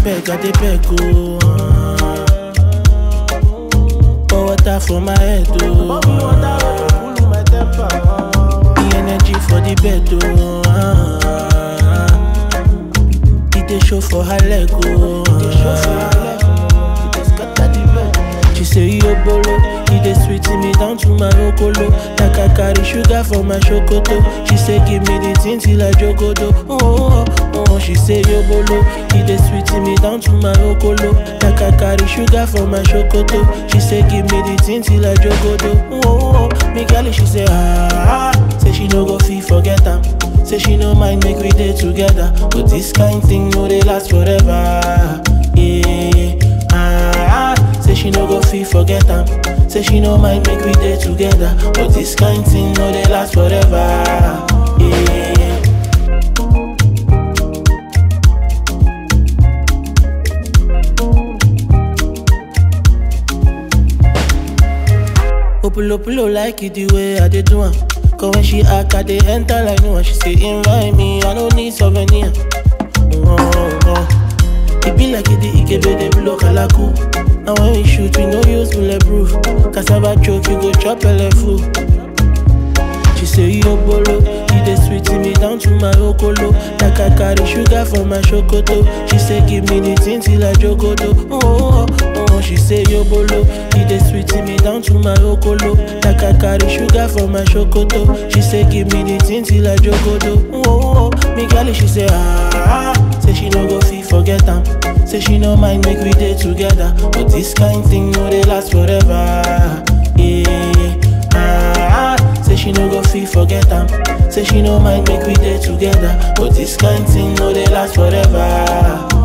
beg, I dey beg, oh. Pour water for my head, oh. The energy for the bed, oh. It dey show for her leg, oh. She say yo bolo, he dey sweet me down to my okolo. Like I carry sugar for my chocoto. She say give me the thing till I jogodo. Oh, oh, oh, oh. She say yo bolo, he dey sweet me down to my okolo. Like I carry sugar for my chocoto. She say give me the thing till I jogodo. Oh, oh, oh. Me girl, she say ah, ah. say she no go fit forget am. Say she no mind make we dey together, but this kind thing no dey last forever. Yeah, ah, ah. say she no go fit forget am. Say she no mind make we dey together, but this kind thing no dey last forever. Yeah. Opulo pulo like it the way I dey do am. Cause when she act, I dey enter like no one. She say invite me, I no need souvenir. Oh, oh. It be like it the Ikebe dey blow kalaku. And when we shoot, we no use bulletproof. Cassava choke, you go chop full. She say yo bolo, he dey sweet me down to my okolo. Like I carry sugar for my chocoto. She say give me the thing till I jogodo. Oh, oh, oh, oh. She say yo bolo, he dey sweet me down to my okolo. Like I carry sugar for my chocoto. She say give me the thing till I jogodo. Oh, oh, oh. Me girl, she say ah, ah. say she no go fit forget am. Say she no mind make we dey together, but this kind thing no dey last forever. Yeah. Ah, ah, say she no go fit forget am. Say she no mind make we dey together, but this kind thing no dey last forever.